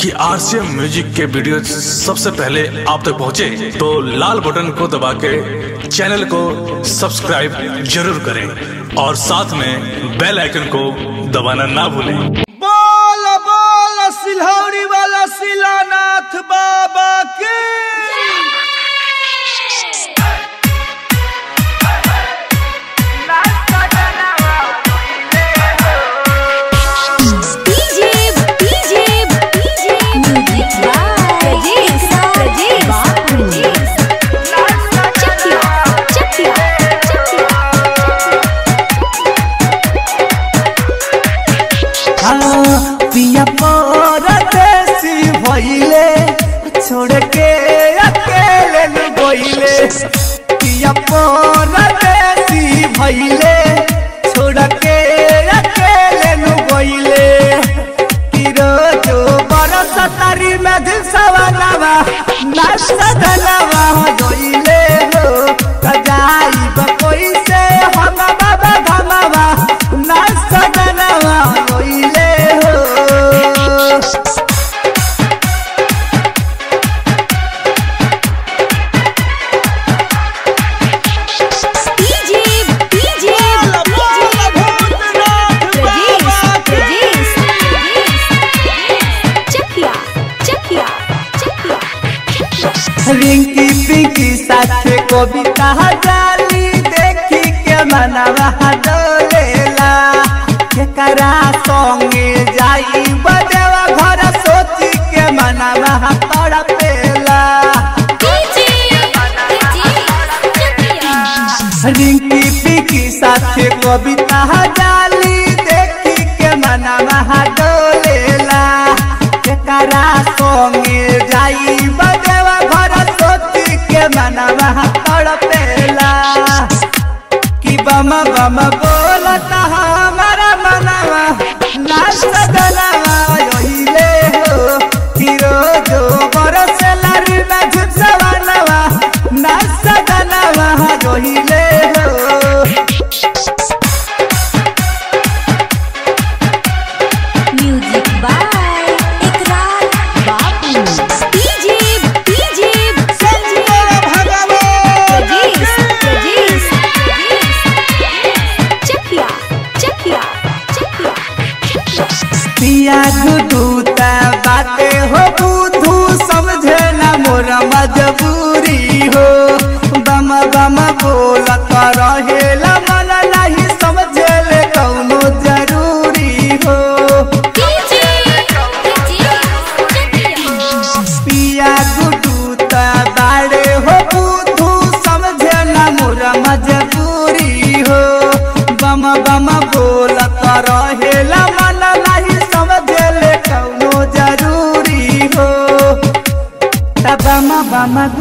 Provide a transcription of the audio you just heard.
कि RCM music के video सबसे पहले आप तक पहुंचे तो लाल बटन को दबा के चैनल को सब्सक्राइब जरूर करें और साथ में बेल आइकन को दबाना ना भूलें बोल बोल सिलहौरी वाला शिलानाथ बाबा की DJ, DJ, DJ, music by Rajesh, Rajesh, Rajesh. Check it out, check it out, check it out. हाँ, पिया परदेसी भइले छोड़ के अकेले न गइले पिया परदेसी भइले छोड़ के अकेले न गइले कि रोजो बरस तारी में दिसवनवा नसदनवा गइले हो जाइब कोई से हम बाबा धमवा नसदनवा गइले हो DJ, DJ, Rajesh, Rajesh, check it out, check it out, check it out. Rinki Pinky साथे कविता जाली देखी के मनवा डोलेला केकरा संगे जाई बदेवा घर सोची के मनवा तड़पेला DJ, Rajesh, check it out. Rinki Pinky साथे कविता जाली देखी के मनवा डोलेला केकरा संगे जाई बदेवा घर सोची के मनवा तड़पेला कि बम बम बोलता हमारा मनवा नाच दनवा योहिले हो कि रोजो बरस लारी में झुसवनवा नाच दनवा योहिले हो Music by Ikrar Babu. DJ, DJ, Rajesh, Rajesh, check it out, check it out, check it out. पिया गुदूता बाते हो बुधू समझे न मोर मजबूरी हो बम बम बोलत रहेला मन नहीं समझे ले कौनो जरूरी हो DJ, Rajesh, check it out. पिया गुदूता बाड़े हो बुधू समझे न मोर मजबूरी हो बम बम बोलत रहेला मन नहीं समझे ले कौनो जरूरी हो बम बम